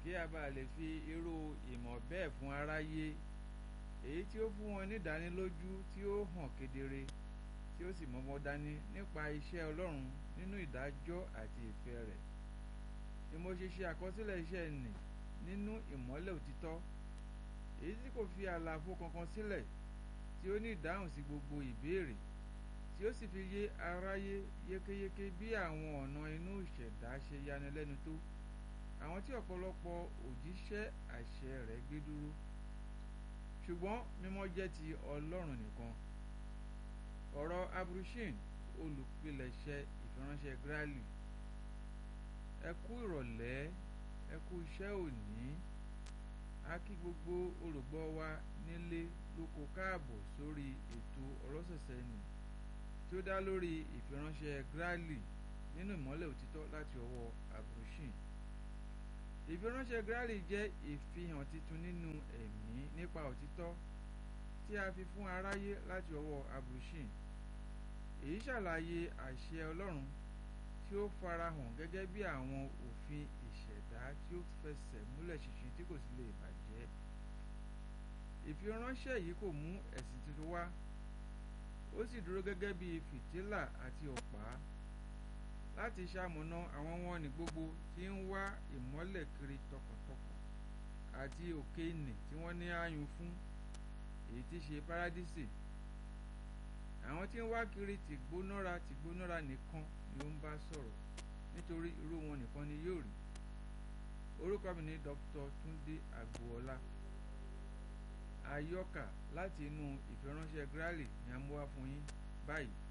kí a bá lè fi irú ìmọ̀ bẹ́ẹ̀ fún aráyé èyí tí ó fún wọn nídánilójú tí ó hàn kedere tí ó sì mọ́mọ́ dání nípa iṣẹ́ Ọlọ́run nínú ìdájọ́ àti ìfẹ́ rẹ̀ ni mo ṣe ṣe àkọsílẹ̀ iṣẹ́ nì nínú ìmọ́lẹ̀ òtítọ́ èyí tí kò fi àlàfo kankan sílẹ̀ tí ó ní ìdáhùn sí gbogbo ìbéèrè tí ó sì fi yé aráyé yékéyéké bí àwọn ọ̀nà inú ìṣẹ̀dá ṣe yanilẹ́nu tó àwọn tí ọ̀pọ̀lọpọ̀ òjíṣẹ́ àṣẹ rẹ̀ gbé dúró ṣùgbọ́n mímọ́ jẹ́ ti Ọlọ́run nìkan ọ̀rọ̀ abrushin olùpilẹ̀ṣẹ̀ ìfiránṣẹ́ Grali ẹ kú ìrọ̀lẹ́ ẹ kú iṣẹ́ òní a kí gbogbo olùgbọ́ wa nílé lóko káàbọ̀ sórí ètò ọlọ́sẹ̀sẹ̀ nì tí ó dá lórí ìfiránṣẹ́ Grali nínú ìmọ́lẹ̀ òtítọ́ láti ọwọ́ abrushin ìfiránṣẹ́ Grali jẹ́ ìfihàn titun nínú ẹ̀mí nípa òtítọ́ tí a fi fún aráyé láti ọwọ́ abrushin èyí ṣàlàyé àṣẹ Ọlọ́run tí ó farahàn gẹ́gẹ́ bí àwọn òfin ìṣẹ̀dá tí ó fẹsẹ̀ múlẹ̀ ṣinṣin tí kò sì lè bàjẹ́ ìfiránṣẹ́ yìí kò mú ẹ̀sìn tuntun wá ó sì dúró gẹ́gẹ́ bí fìtílà àti ọ̀pá láti ṣamọ̀nà àwọn wọn ní gbogbo tí ń wá ìmọ́lẹ̀ kiri tọkàntọkàn àti òkè ìnì tí wọ́n ní àyùn fún èyí tí ṣe párádísì àwọn tí ń wá kiri tìgbónára tìgbónára nìkan ni ó ń bá sọ̀rọ̀ nítorí irú wọn nìkan ni yóò rí orúkọ mi ni Dr. Túndé Àgbòọlá àyọkà láti inú ìfiránṣẹ́ Grali ni a mú wá fún yín báyìí